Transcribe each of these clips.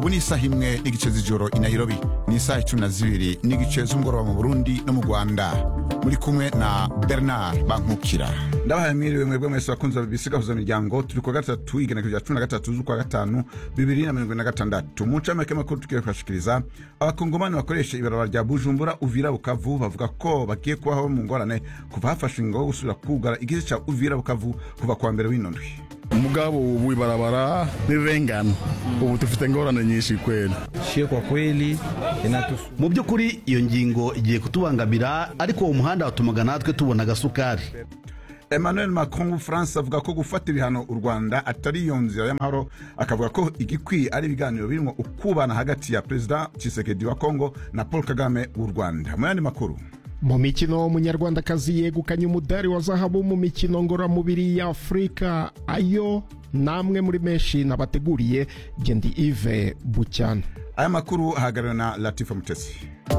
ubu ni isaha imwe n'igice z'ijoro i nairobi ni isaha icumi na zibiri n'igice z'umugoroba mu burundi no mu rwanda muri kumwe na bernard bankukira ndabahaye mwiriwe mwebwe mwese bakunze bisigahuza miryango turi kwa gatatu igenekerezo rya cumi na gatatu z'ukwa gatanu bibiri na mirongo ine na gatandatu mu ncamake makuru tugiye kubashikiriza abakongomani bakoresha ibarabara rya bujumbura uvira bukavu bavuga ko bagiye kubaho mu ngorane kuva hafashwe ingo yo gusubira kugara igice ca uvira bukavu kuva kuwa mbere w'ino ndwi mugabo ubu ibarabara nirengana ubu dufite ingorane nyinshi kweli Sio kwa kweli inatusu mu by'ukuri iyo ngingo igiye kutubangamira ariko uwo muhanda watumaga natwe tubona agasukari emmanuel macron w'ubufaransa avuga ko gufata ibihano u rwanda atari iyo nzira y'amahoro akavuga ko igikwiye ari ibiganiro birimo ukubana hagati ya perezida tshisekedi wa kongo na paul kagame w'u rwanda mu yandi makuru mu mikino umunyarwandakazi yegukanye umudari wa zahabu mu mikino ngororamubiri ya afurika ayo namwe muri menshi nabateguriye gendi ive bucyana aya makuru ahagarariwe na latifa mutesi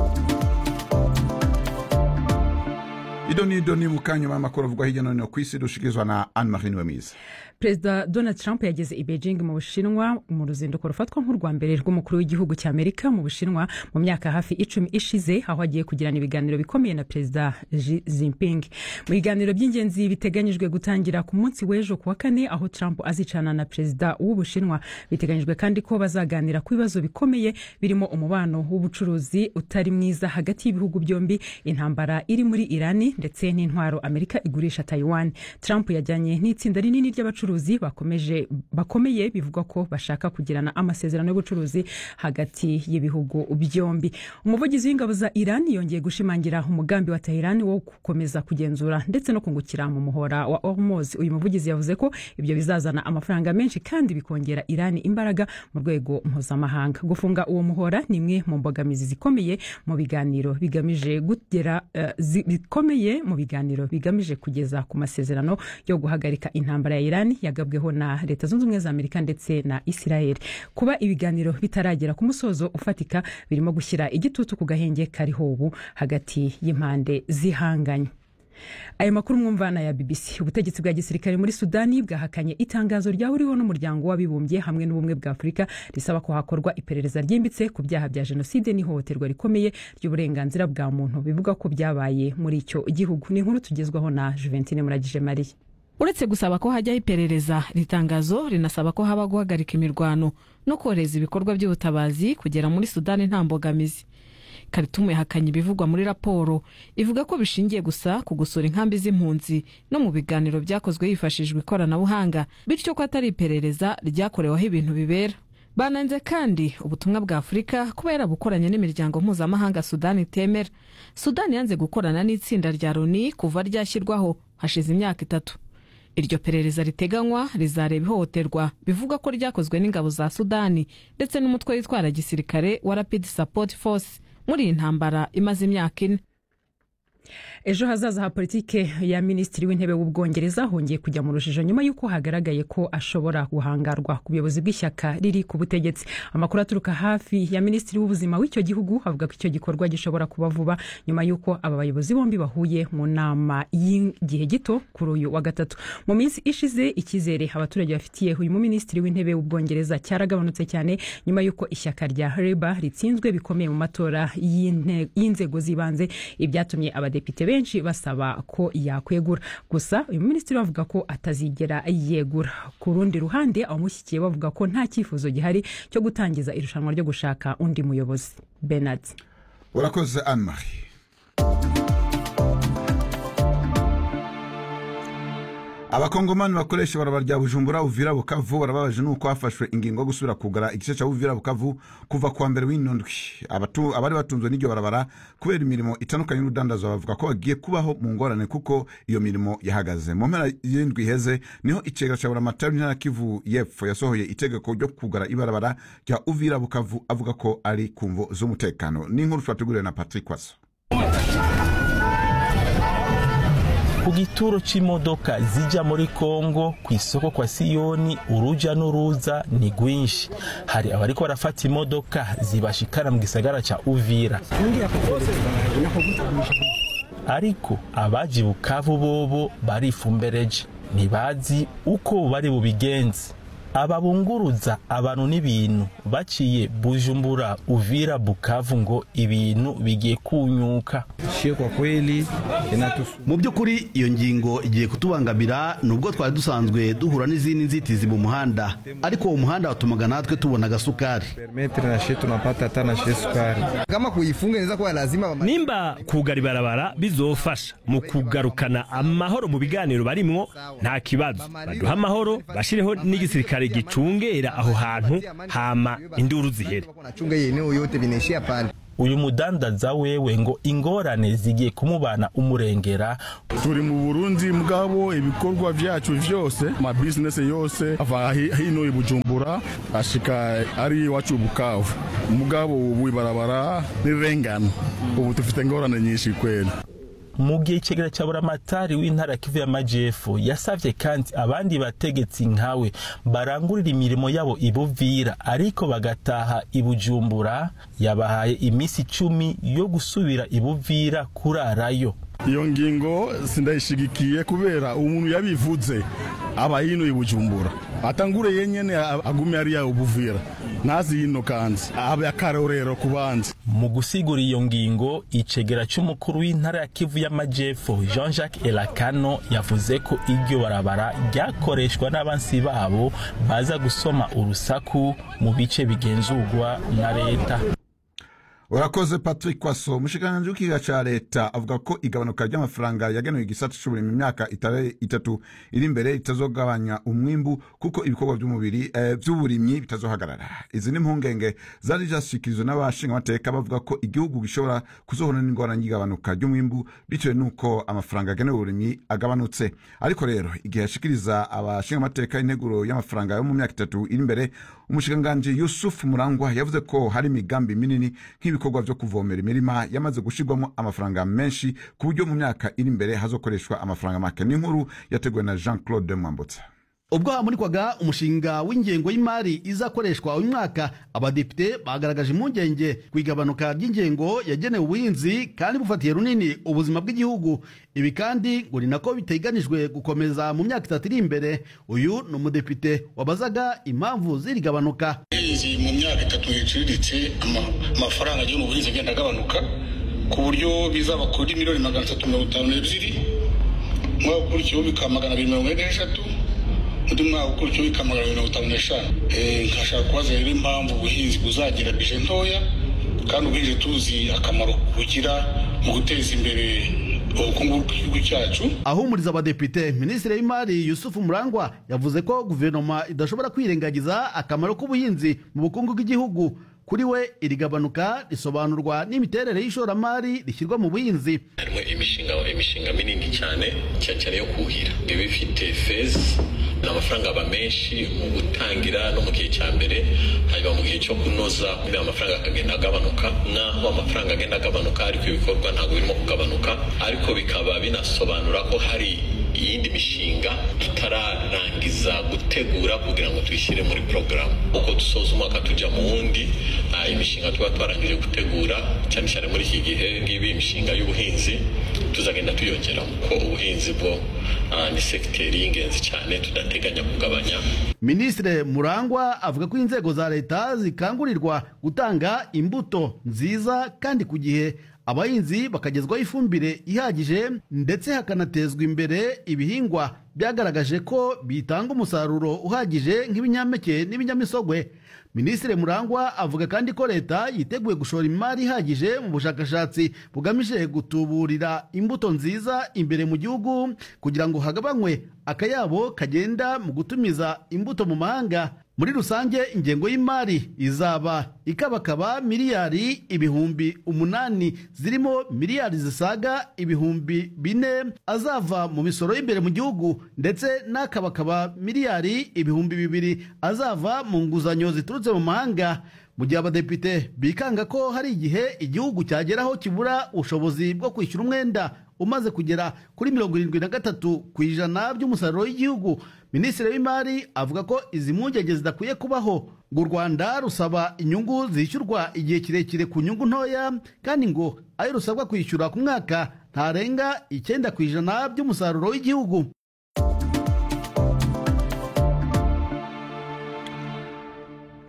idoni idoni mu kanya y'amakuru avugwa hirya no hino ku isi dushikirizwa na anne marie niwemiza perezida donald trump yageze i beijing mu bushinwa mu ruzinduko rufatwa nk'urwa mbere rw'umukuru w'igihugu cya amerika mu bushinwa mu myaka hafi icumi ishize aho agiye kugirana ibiganiro bikomeye na perezida Xi Jinping mu biganiro by'ingenzi biteganyijwe gutangira ku munsi w'ejo ku wa kane aho trump azicana na perezida w'ubushinwa biteganyijwe kandi ko bazaganira ku bibazo bikomeye birimo umubano w'ubucuruzi utari mwiza hagati y'ibihugu byombi intambara iri muri irani ndetse n'intwaro amerika igurisha taiwan trump yajyanye n'itsinda rinini ry'abacuruzi bakomeje bakomeye bivugwa ko bashaka kugirana amasezerano y'ubucuruzi hagati y'ibihugu byombi umuvugizi w'ingabo za iran yongeye gushimangira umugambi wa tehran wo gukomeza kugenzura ndetse no kungukira mu muhora wa hormuz uyu muvugizi yavuze ko ibyo bizazana amafaranga menshi kandi bikongera iran imbaraga mu rwego mpuzamahanga gufunga uwo muhora ni imwe mu mbogamizi zikomeye mu biganiro bigamije gugera uh, zi, bikomeye mu biganiro bigamije kugeza ku masezerano yo guhagarika intambara ya iran yagabweho na leta zunze ubumwe za amerika ndetse na israel kuba ibiganiro bitaragera ku musozo ufatika birimo gushyira igitutu ku gahenge kariho ubu hagati y'impande zihanganye aya makuru mwumvana ya bbc ubutegetsi bwa gisirikare muri sudani bwahakanye itangazo ryahuriweho n'umuryango w'abibumbye hamwe n'ubumwe bwa afurika risaba ko hakorwa iperereza ryimbitse ku byaha bya jenoside n'ihohoterwa rikomeye ry'uburenganzira bwa muntu bivuga ko byabaye muri icyo gihugu ni inkuru tugezwaho na juventine muragije mariya uretse gusaba ko hajyaho iperereza iri tangazo rinasaba ko haba guhagarika imirwano no kohereza ibikorwa by'ubutabazi kugera muri sudani nta mbogamizi karitumu yahakanye ibivugwa muri raporo ivuga ko bishingiye gusa ku gusura inkambi z'impunzi no mu biganiro byakozwe hifashishijwe ikoranabuhanga bityo ko atari iperereza ryakoreweho ibintu bibera bananze kandi ubutumwa bwa afurika kubera bukoranye n'imiryango mpuzamahanga sudani itemera sudani yanze gukorana n'itsinda rya loni kuva ryashyirwaho hashize imyaka itatu iryo perereza riteganywa rizareba ihohoterwa bivuga ko ryakozwe n'ingabo za sudani ndetse n'umutwe witwara gisirikare wa rapid support force muri iyi ntambara imaze imyaka ine ejo hazaza ha politike ya minisitiri w'intebe w'ubwongereza hongeye kujya mu rujijo nyuma y'uko hagaragaye ko ashobora guhangarwa ku buyobozi bw'ishyaka riri ku butegetsi amakuru aturuka hafi ya minisitiri w'ubuzima w'icyo gihugu avuga ko icyo gikorwa gishobora kuba vuba nyuma y'uko aba bayobozi bombi bahuye mu nama y'igihe gito kuri uyu wa gatatu mu minsi ishize icyizere abaturage bafitiye uyu muminisitiri w'intebe w'ubwongereza cyaragabanutse cyane nyuma y'uko ishyaka rya reba ritsinzwe bikomeye mu matora y'inzego z'ibanze ibyatumye abadepite benshi basaba ko yakwegura gusa uyu minisitiri bavuga ko atazigera yegura ku rundi ruhande abamushyigikiye bavuga ko nta cyifuzo gihari cyo gutangiza irushanwa ryo gushaka undi muyobozi benard urakoze anne marie abakongomani bakoresha ibarabara rya bujumbura uvira bukavu barababaje nuko hafashwe ingingo yo gusubira kugara igice cya uvira bukavu kuva kuwa mbere w'ino ndwi abari batunzwe n'iryo barabara kubera imirimo itandukanye n'urudandazwa bavuga ko bagiye kubaho mu ngorane kuko iyo mirimo yahagaze mu mpera y'indwi iheze niho icega cya buramatari ntara kivu y'epfo yasohoye itegeko ryo kugara ibarabara rya uvira bukavu avuga ko ari ku mvo z'umutekano n'inkuru twateguriwe na patrick waso ku gituro c'imodoka zija muri kongo ku isoko kwa siyoni uruja n'uruza ni rwinshi hari abariko barafata imodoka zibashikana mu gisagara ca uvira ariko abaje bukavu bobo barifumbereje ntibazi uko bari bubigenze ababunguruza abantu n'ibintu baciye bujumbura uvira bukavu ngo ibintu bigiye kunyuka shie kwa kweli inatusu mu by'ukuri iyo ngingo igiye kutubangamira nubwo twari dusanzwe duhura n'izindi nzitizi mu muhanda ariko uwo muhanda watumaga natwe tubona agasukari permetre na shie tunapata hata na shie sukari kama kuifunga inaweza kuwa lazima nimba kugara ibarabara bizofasha mu kugarukana amahoro mu biganiro barimwo nta kibazo baduha amahoro bashireho n'igisirikare gicungera aho hantu hama induru zihere wanachunga hii eneo yote vinaishia pale uyu mudandaza wewe ngo ingorane zigiye kumubana umurengera turi mu burundi mugabo ibikorwa vyacu vyose amabizinesi yose ava hi- hino i bujumbura ashika ari iwacu bukavu mugabo ubu ibarabara nirengana ubu dufite ingorane nyinshi kweli mu gihe ikigera cya buramatari w'intara ya kivu y'amajyepfo yasabye kandi abandi bategetsi nkawe barangurira imirimo yabo ibuvira ariko bagataha ibujumbura yabahaye iminsi icumi yo gusubira ibuvira kurarayo iyo ngingo sindayishigikiye kubera umuntu yabivuze aba hino i bujumbura atangure yenyene a- agume ariya ubuvira ntazi hino kandi abe akarorero ku bandi mu gusigura iyo ngingo icegera cy'umukuru w'intara ya kivu y'amajyepfo jean jacques elakano yavuze ko iryo barabara ryakoreshwa n'abansi babo baza gusoma urusaku mu bice bigenzurwa na leta urakoze patrick kwaso umushikiranganji w'ikiga ca leta avuga ko igabanuka ry'amafaranga yagenewe igisata c'uburimyi mu myaka itare- itatu iri imbere itazogabanya umwimbu kuko ibikorwa by'umubiri eh, by'uburimyi bitazohagarara izi ni impungenge zari zashikirijwe n'abashingamateka bavuga ko igihugu gishobora kuzohura n'ingorane y'igabanuka ry'umwimbu bitewe n'uko amafaranga agenewe uburimyi agabanutse ariko rero igihe yashikiriza abashingamateka integuro y'amafaranga yo mu myaka itatu iri imbere umushikiranganji yusufu murangwa yavuze ko hari imigambi minini nk'ibikorwa byo kuvomera imirima yamaze gushirwamo amafaranga menshi ku buryo mu myaka iri imbere hazokoreshwa amafaranga make n'inkuru yateguwe na jean claude mwambutsa ubwo hamurikwaga umushinga w'ingengo y'imari izakoreshwa uyu mwaka abadepite bagaragaje impungenge ku igabanuka ry'ingengo yagenewe ubuhinzi kandi bufatiye runini ubuzima bw'igihugu ibi kandi ngo ni nako biteganijwe gukomeza mu myaka itatu iri imbere uyu ni umudepite wabazaga impamvu z'iri gabanuka ubuhinzi mu myaka itatu iciriritse ama- amafaranga agiye mu buhinzi agenda agabanuka ku buryo bizaba kuri miliyoni magana atatu mirongo itanu n'ebyiri umwaka ukurikiyeho bikaba magana abiri mirongo ine n'eshatu undi mwaka ukurikiyeho bikaba magana abiri mirongo itanu n'eshanu Eh, nkashaka kubaza rero impamvu ubuhinzi buzagira bije ntoya kandi ubuhinzi tuzi akamaro bugira mu guteza imbere ubukungu bw'igihugu cyacu ahumuriza abadepite minisitiri w'imari yusufu murangwa yavuze ko guverinoma idashobora kwirengagiza akamaro k'ubuhinzi mu bukungu bw'igihugu kuri we iri gabanuka risobanurwa n'imiterere y'ishoramari rishyirwa mu buhinzi harimo imishinga imishinga minini cyane cyane cyane yo kuhira iba ifite fezi ni amafaranga aba menshi mu gutangira no mu gihe cya mbere hanyuma mu gihe cyo kunoza amafaranga akagenda agabanuka naho amafaranga agenda agabanuka ariko ibikorwa ntabwo birimo kugabanuka ariko bikaba binasobanura ko hari iyindi mishinga tutararangiza gutegura kugira ngo tuyishyire muri porogaramu uko dusoza umwaka tujya mu wundi ah, imishinga tuba twarangije gutegura cyane cyane muri iki gihe ngibi imishinga y'ubuhinzi tuzagenda tuyongera kuko ubuhinzi bwo ah, ni segiteri y'ingenzi cyane tudateganya kugabanya minisitiri murangwa avuga ko inzego za leta zikangurirwa gutanga imbuto nziza kandi ku gihe abahinzi bakagezwaho ifumbire ihagije ndetse hakanatezwa imbere ibihingwa byagaragaje ko bitanga umusaruro uhagije nk'ibinyampeke n'ibinyamisogwe minisitiri murangwa avuga kandi ko leta yiteguye gushora imari ihagije mu bushakashatsi bugamije gutuburira imbuto nziza imbere mu gihugu kugira ngo hagabanywe akayabo kagenda mu gutumiza imbuto mu mahanga muri rusange ingengo y'imari izaba ikabakaba miliyari ibihumbi umunani zirimo miliyari zisaga ibihumbi bine azava mu misoro y'imbere mu gihugu ndetse n'akabakaba miliyari ibihumbi bibiri azava mu nguzanyo ziturutse mu mahanga mu gihe abadepite bikanga ko hari igihe igihugu cyageraho kibura ubushobozi bwo kwishyura umwenda umaze kugera kuri mirongo irindwi na gatatu ku ijana by'umusaruro w'igihugu minisitiri w'imari avuga ko izi mpungenge zidakwiye kubaho ngo u rwanda rusaba inyungu zishyurwa igihe kirekire ku nyungu ntoya kandi ngo ayo rusabwa kwishyura ku mwaka ntarenga icyenda ku ijana by'umusaruro w'igihugu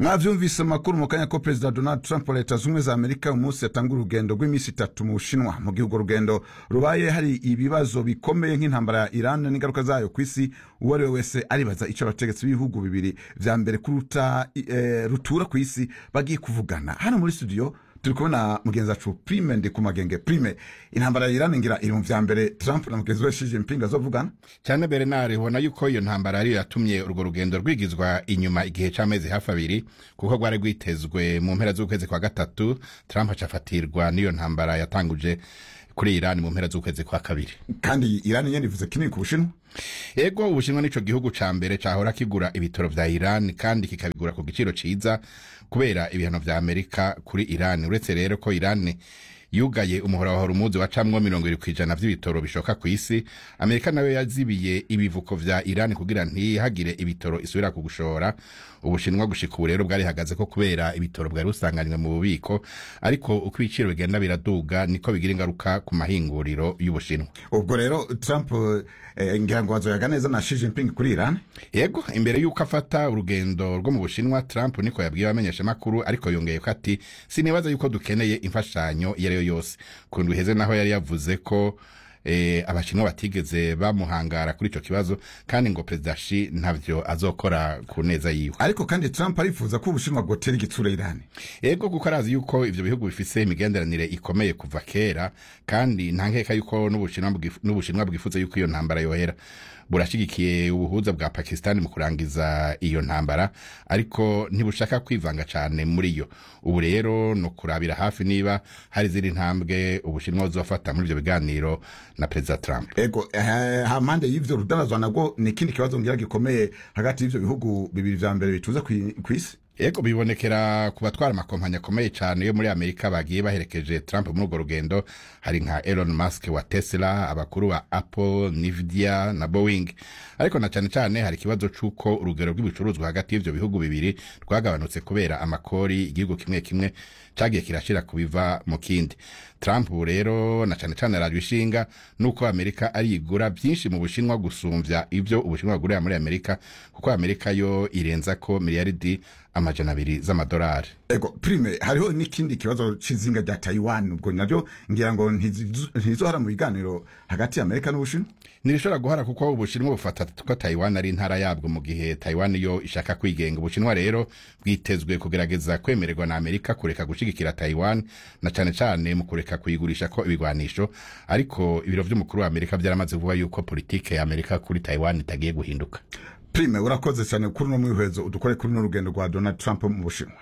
mwavyumvise amakuru mu kanya ko perezida donald trump wa leta zumwe za amerika umunsi yatanga urugendo rw'iminsi itatu mu bushinwa mu gihe urwo rugendo rubaye hari ibibazo bikomeye nk'intambara ya iran n'ingaruka zayo ku isi uwo ari we wese aribaza icyo abategetsi b'ibihugu bibiri vya mbere kuruta eh, rutura ku isi bagiye kuvugana hano muri studio turi kubona mugenzi wacu prime ndi ku magenge prime intambara ya iran ngira iri mu vya mbere trump na mugenzi we Xi Jinping azovugana cyane bernard ubona yuko iyo ntambara ariyo yatumye urwo rugendo rwigizwa inyuma igihe c'amezi hafi abiri kuko rwari rwitezwe mu mpera z'ukwezi kwa gatatu trump acafatirwa n'iyo ntambara yatanguje kuri iran mu mpera z'ukwezi kwa kabiri kandi iran nyene ivuze kinini ku bushinwa ego ubushinwa nico gihugu ca mbere cahora kigura ibitoro vya iran kandi kikabigura ku giciro ciza kubera ibihano vya amerika kuri iran uretse rero ko iran yugaye umuhora wa horumuzi wacamwo mirongo ibiri kw'ijana vy'ibitoro bishoka ku isi amerika nayo yazibiye ibivuko vya iran kugira ntihagire ibitoro isubira kugushora ubushinwa gushika ubu rero bwarihagaze ko kubera ibitoro bwari busanganywe mu bubiko ariko uko ibiciro bigenda biraduga niko bigira ingaruka ku mahinguriro y'ubushinwa ubwo rero trump eh, ngira ngo azoyaga neza na Xi Jinping kuri iran yego imbere y'uko afata urugendo rwo mu bushinwa trump niko yabwiye abamenyeshamakuru ariko yongeye ko ati sinibaza yuko dukeneye imfashanyo iyo ari yo yose ku ndwi iheze naho yari yavuze ko eh, abashinwa batigeze bamuhangara kuri ico kibazo kandi ngo perezida shi ntavyo azokora ku neza yiwe ariko kandi trump arifuza ko ubushinwa bwotera igitsura iran ego kuko arazi yuko ivyo bihugu bifise imigenderanire ikomeye kuva kera kandi nta nkeka yuko n'ubushinwa bwif- n'ubushinwa bwifuza yuko iyo ntambara yohera burashigikiye ubuhuza bwa pakistani mu kurangiza iyo ntambara ariko ntibushaka kwivanga cane muri yo ubu rero ni ukurabira hafi niba hari izindi ntambwe ubushinwa buzofata muri ivyo biganiro na perezida trump ego eh, hampande y'ivyo rudanazwa nabwo ni ikindi kibazo ngira gikomeye hagati y'ivyo bihugu bibiri vya mbere bitunze kwi- kw'isi ego bibonekera ku batwara amakompanyi akomeye cyane yo muri amerika bagiye baherekeje trump muri urwo rugendo hari nka elon musk wa tesla abakuru ba apple nvidia na boeing ariko na cyane cyane hari ikibazo c'uko urugero rw'ibicuruzwa hagati y'ivyo bihugu bibiri rwagabanutse kubera amakori igihugu kimwe kimwe cagiye kirashira ku biva mu kindi trump ubu rero na cyane cyane arajwe ishinga nuko amerika arigura byinshi mu bushinwa gusumvya ivyo ubushinwa bugurira muri amerika kuko amerika yo irenza ko miliyaridi amajana abiri z'amadolari ego prime hariho n'ikindi kibazo c'izinga rya taiwan ubwo navyo ngira ngo ntizizo- ntizohara mu biganiro hagati ya amerika n'ubushinwa ntirishobora guhara kuko ubushinwa bufata ko taiwan ari intara yabwo mu gihe taiwan yo ishaka kwigenga ubushinwa rero bwitezwe kugerageza kwemererwa na amerika kureka gushigikira taiwan na cane cane mu kureka kuyigurisha ko ibigwanisho ariko ibiro vy'umukuru wa amerika vyaramaze kuvuga yuko politike ya amerika kuri taiwan itagiye guhinduka prime urakoze cyane kuri uno mwihwezo udukore kuri uno rugendo rwa donald trump mu bushinwa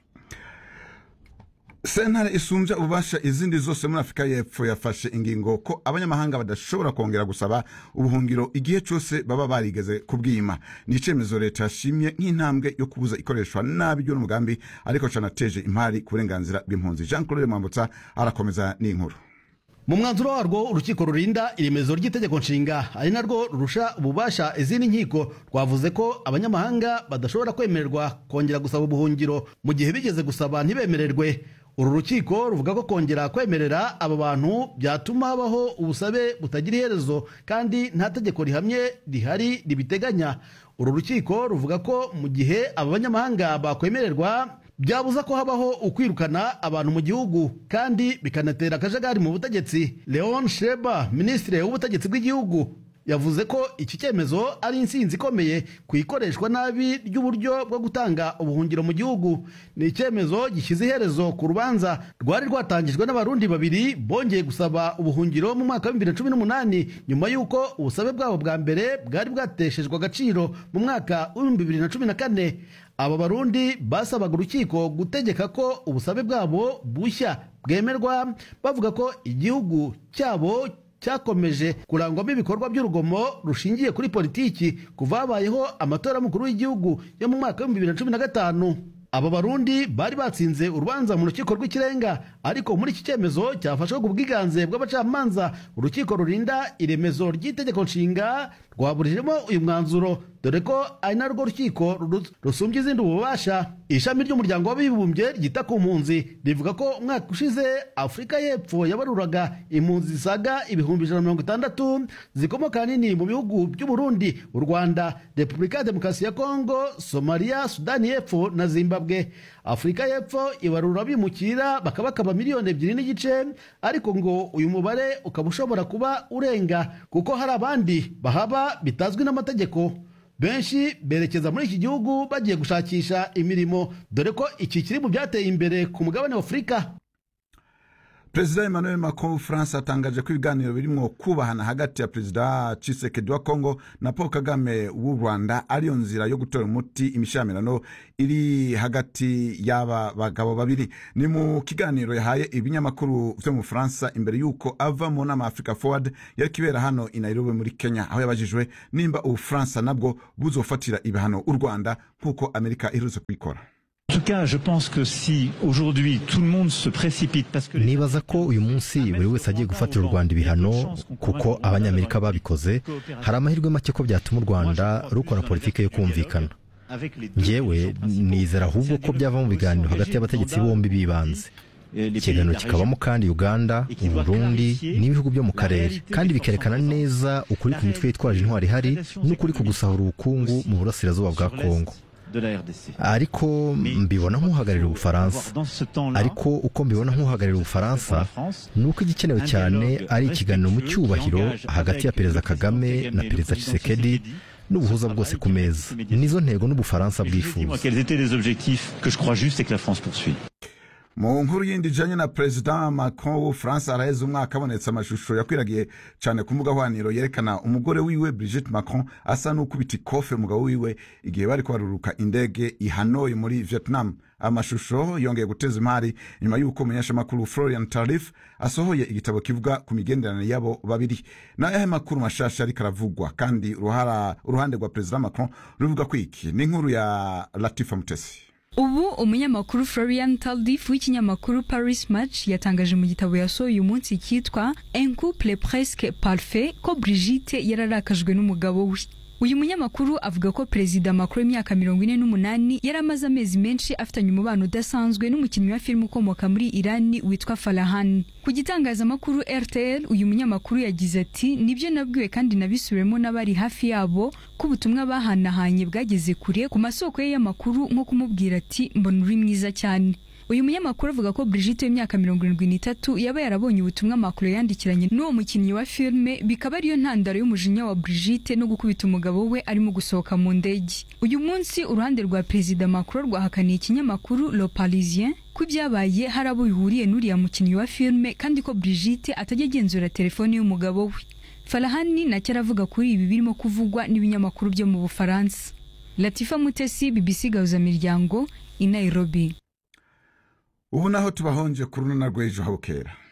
sentare isumbya ububasha izindi zose muri afurika y'epfo yafashe ingingo ko abanyamahanga badashobora kongera gusaba ubuhungiro igihe cyose baba barigeze kubwima ni icyemezo leta yashimye nk'intambwe yo kubuza ikoreshwa nabi ry'uno mugambi ariko canateje impari ku burenganzira bw'impunzi jean claude mwambutsa arakomeza n'inkuru mu mwanzuro warwo urukiko rurinda iremezo ry'itegeko nshinga ari narwo rurusha ububasha izindi nkiko rwavuze ko abanyamahanga badashobora kwemererwa kongera gusaba ubuhungiro mu gihe bigeze gusaba ntibemererwe uru rukiko ruvuga ko kongera kwemerera aba bantu byatuma habaho ubusabe butagira iherezo kandi nta tegeko rihamye rihari ribiteganya uru rukiko ruvuga ko mu gihe aba banyamahanga bakwemererwa byabuza ko habaho ukwirukana abantu mu gihugu kandi bikanatera akajagari mu butegetsi leon sheba minisitiri w'ubutegetsi bw'igihugu yavuze ko iki cyemezo ari insinzi ikomeye ku ikoreshwa nabi ry'uburyo bwo gutanga ubuhungiro mu gihugu ni icyemezo gishyize iherezo ku rubanza rwari rwatangijwe n'abarundi babiri bongeye gusaba ubuhungiro mu mwaka wa bibiri na cumi n'umunani nyuma y'uko ubusabe bwabo bwa mbere bwari bwateshejwe agaciro mu mwaka w'ibihumbi bibiri na cumi na kane aba barundi basabaga urukiko gutegeka ko ubusabe bwabo bushya bwemerwa bavuga ko igihugu cyabo cyakomeje kurangwamo ibikorwa by'urugomo rushingiye kuri politiki kuva habayeho amatora y'umukuru w'igihugu yo mu mwaka w'ibihumbi bibiri na cumi na gatanu aba barundi bari batsinze urubanza mu rukiko rw'ikirenga ariko muri iki cyemezo cyafashwe ku bwiganze bw'abacamanza urukiko rurinda iremezo ry'itegeko nshinga rwaburijemo uyu mwanzuro dore ko ari narwo rukiko ru- rusumbya izindi ububasha ishami ry'umuryango w'abibumbye ryita ku mpunzi rivuga ko umwaka ushize afurika y'epfo yabaruraga impunzi zisaga ibihumbi ijana na mirongo itandatu zikomoka ahanini mu bihugu by'uburundi u rwanda repubulika ya demokarasi ya kongo somaliya sudani y'epfo na zimbabwe afurika y'epfo ibarura bimukira bakaba bakaba miliyoni ebyiri n'igice ariko ngo uyu mubare ukaba ushobora kuba urenga kuko hari abandi bahaba bitazwi n'amategeko benshi berekeza muri iki gihugu bagiye gushakisha imirimo dore ko iki kiri mu byateye imbere ku mugabane wa afurika perezida emmanuel macron w'ubufaransa atangaje ko ibiganiro birimo kubahana hagati ya perezida cisekedi wa kongo na paul kagame w'u rwanda ariyo nzira yo gutora umuti imishamirano iri hagati y'aba bagabo babiri ni mu kiganiro yahaye ibinyamakuru vyo mu bufaransa imbere y'uko ava mu nama africa forward yari kibera hano i nairobi muri kenya aho yabajijwe nimba ubufaransa nabwo buzofatira ibihano u rwanda nk'uko amerika iherutse kubikora En tout cas, je pense que si aujourd'hui tout le monde se précipite parce que les nibaza ko uyu munsi buri wese agiye gufatira u rwanda ibihano kuko abanyamerika babikoze hari amahirwe make ko byatuma u rwanda rukora politiki yo kumvikana njyewe nizera ahubwo ko byava mu biganiro hagati y'abategetsi bombi bibanze ikiganiro kikabamo kandi uganda uburundi n'ibihugu byo mu karere kandi bikerekana neza ukuri ku mitwe yitwaje intwari ihari n'ukuri ku gusahura ubukungu mu burasirazuba bwa kongo de la RDC. ariko mbibona nk'uhagararira ubufaransa ariko uko mbibona nk'uhagararira ubufaransa ni uko igikenewe cyane ari ikiganiro mu cyubahiro hagati ya perezida kagame na perezida Tshisekedi n'ubuhuza bwose ku meza nizo ntego n'ubufaransa bwifuza Dis-moi quels étaient les objectifs que je crois juste et que la France poursuit. mu nkuru yindi ijanye na perezida macron w'ubufaransa araheze umwaka abonetse amashusho yakwiragiye cyane ku mbuga hwaniro yerekana umugore wiwe brigitte macron asa n'ukubita ikofe umugabo wiwe igihe bariko baruruka indege i hanoi muri vietnam amashusho yongeye guteza imari nyuma y'uko umunyashamakuru florian tarif asohoye igitabo kivuga ku migenderanire yabo babiri n'ayahe makuru mashasha ariko aravugwa kandi uruhara- uruhande rwa perezida macron ruvuga ko iki ni inkuru ya latifa mutesi ubu umunyamakuru florian taldif w'ikinyamakuru paris match yatangaje mu gitabo yasohoye uyu munsi cyitwa un couple presque parfait ko brigitte yararakajwe n'umugabo we uyu munyamakuru avuga ko perezida macron w'imyaka mirongo ine n'umunani yari amaze amezi menshi afitanye umubano udasanzwe n'umukinnyi wa filime ukomoka muri irani witwa farahani ku gitangazamakuru rtl uyu munyamakuru yagize ati nibyo nabwiwe kandi nabisubiremo n'abari hafi yabo ko ubutumwa bahanahanye bwageze kure ku masoko ye y'amakuru nko kumubwira ati mbona uri mwiza cyane uyu munyamakuru avuga ko Brigitte w'imyaka mirongo irindwi n'itatu yaba yarabonye ubutumwa Macron yandikiranye n'uwo mukinnyi wa filime bikaba ariyo ntandaro y'umujinya wa Brigitte no gukubita umugabo we arimo gusohoka mu ndege uyu munsi uruhande rwa perezida Macron rwahakaniye ikinyamakuru Le Parisien ko ibyabaye hari abo bihuriye n'uriya mukinnyi wa filime kandi ko Brigitte atajya agenzura telefoni y'umugabo we Farahani nacyo aravuga kuri ibi birimo kuvugwa n'ibinyamakuru byo mu Bufaransa Latifa Mutesi BBC Gahuzamiryango i Nairobi ubu naho tubahonje ku runana rw'ejo habukera